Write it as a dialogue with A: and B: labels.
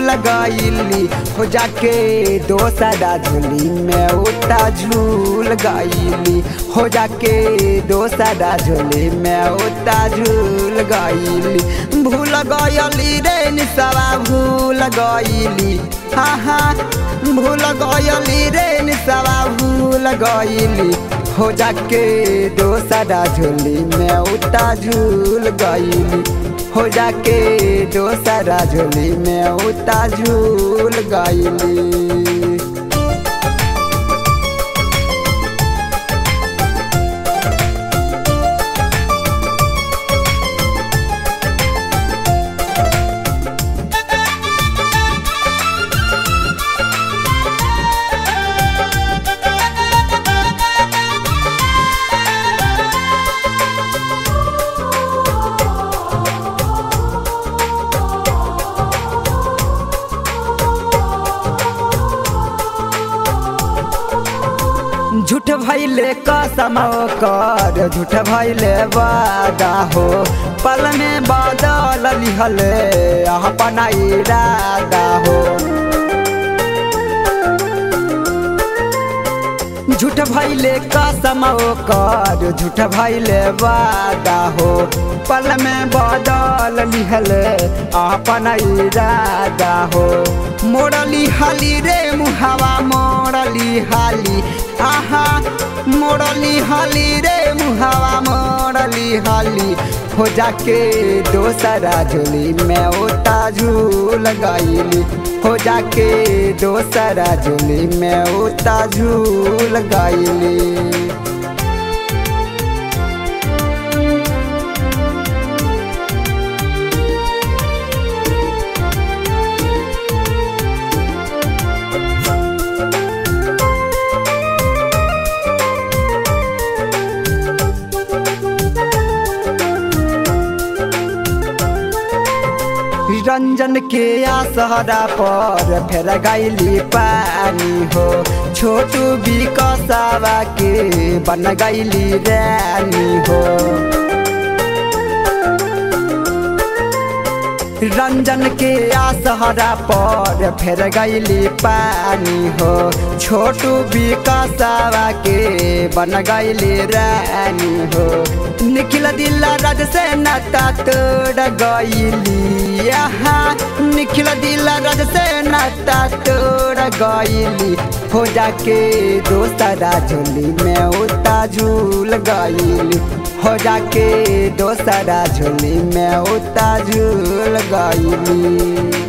A: झूल गईली हो जाके दोसरा झोली में उता झूल गईली हो जाके दोसरा झोली में उता झूल गईली भूल गयली रे निसवा भूल गईली हाँ हाँ भूल गयली रे निसवा भूल गईली हो जाके दोसरा झोली में उता झूल गईली हो जाके दोसरा झोली में उता झूल गईली झूठ भैले कसम कर झूठ भैले वादा हो पल में बदल लिहले अपना इरादा हो झूठ भैले कसम कर झूठ भैले वादा हो पल में बदल लिहले अपना इरादा हो मोड़ली हाली रे मुहावा मोड़ली हाली आहा मोड़ली हाली रे मुहावा मोड़ली हाली हो जाके दोसरा झोली में ओता झूल गईली हो जाके दोसरा झोली में ओता झूल गईली रंजन के आसहरा पर फेर गैली पानी हो छोटू बिकसावा के बन गैली रानी हो रंजन के आसहरा पर फेर गैली पानी हो छोटू बिकसावा के बन गैली रानी हो निखिल दिल राज से नाता तोड़ गईली यहाँ निखिल दिल राज से नाता तोड़ गईली हो जाके दोसरा झोली में उता झूल गईली हो जाके दोसरा झोली में उता झूल गईली